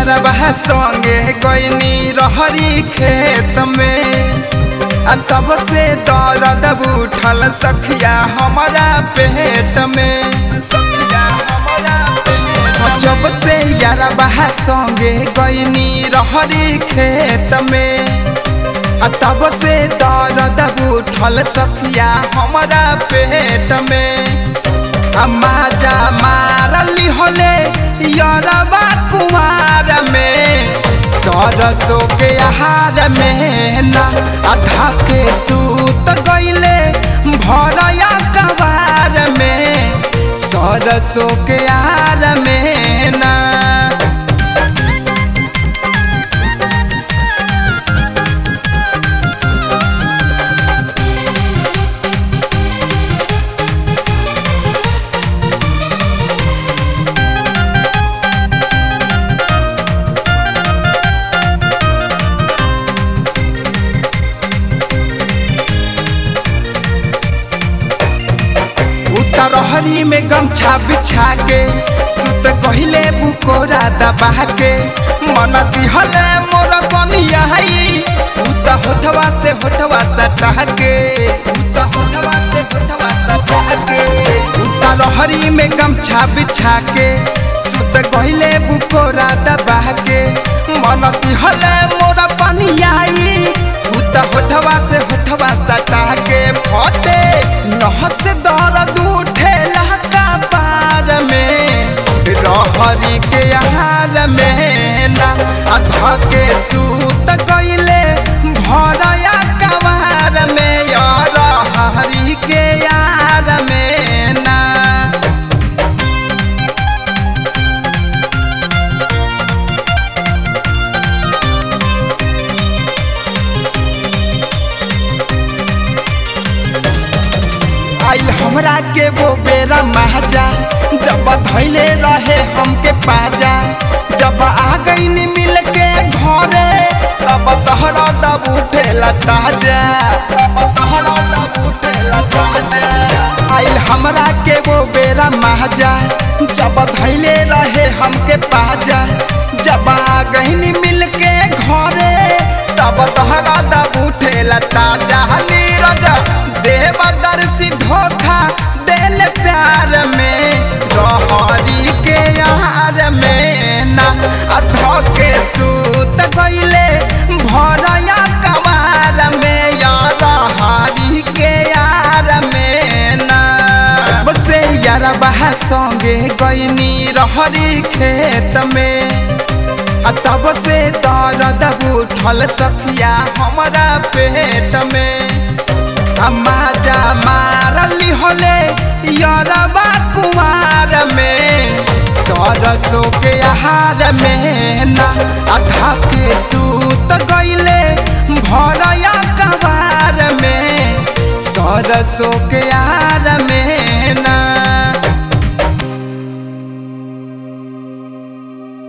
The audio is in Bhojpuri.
यारबा संगे गईनी रहरी खेत में आ तब से दर्द उठल सखिया हमारा पेट में सखिया हमारा पेट जब से यारबा संगे गईनी रहरी खेत में आ तब से दर्द उठल सखिया हमारा पेट में आ माजा मारली होले यरबा कुमार में सरसों के आहार में ना आधा के सूत गईले भरया कबार में सरसों के आहार में ना उतरहरी में गमछा बिछा के सुत कहिले बुकोरा दबा के मन दिहले मोर बनिया उत होठवा से होठवा सटा के उत होठवा से होठवा सटा के उतरहरी में गमछा बिछा के सुत कहिले बुकोरा दबा के मन दिहले मोर बनिया उत होठवा से होठवा सटा के फटे नहस दर्द उठेला कपार में रहरी के आहार में ना अधा के सूत गईले भरया कवार में यार हरी के यार में ना आइल हमरा के वो बेरा महजा जब धैले रहे हमके पाजा जब आ गई मिल के घरे तब तहरा दब उठेला ताजा तब तहरा दब उठेला ताजा आइल हमरा के वो बेरा महजा जब धैले रहे हमके पाजा जब आ गई मिल के घरे तब तहरा दब उठेला ताजा नीरज देवदर्शी धोखा दिल प्यार में रहरी के यार में ना अधो के सूत गईले भरया कमार में यार हरी के यार में ना बसे यार बहा संगे गईनी रहरी खेत में आ तब से दर्द उठल सखिया हमारा पेट में माजा मारली होले यरबा कुमार में सरसों के आहार में ना आधा के सूत गईले भरया कबार में सरसों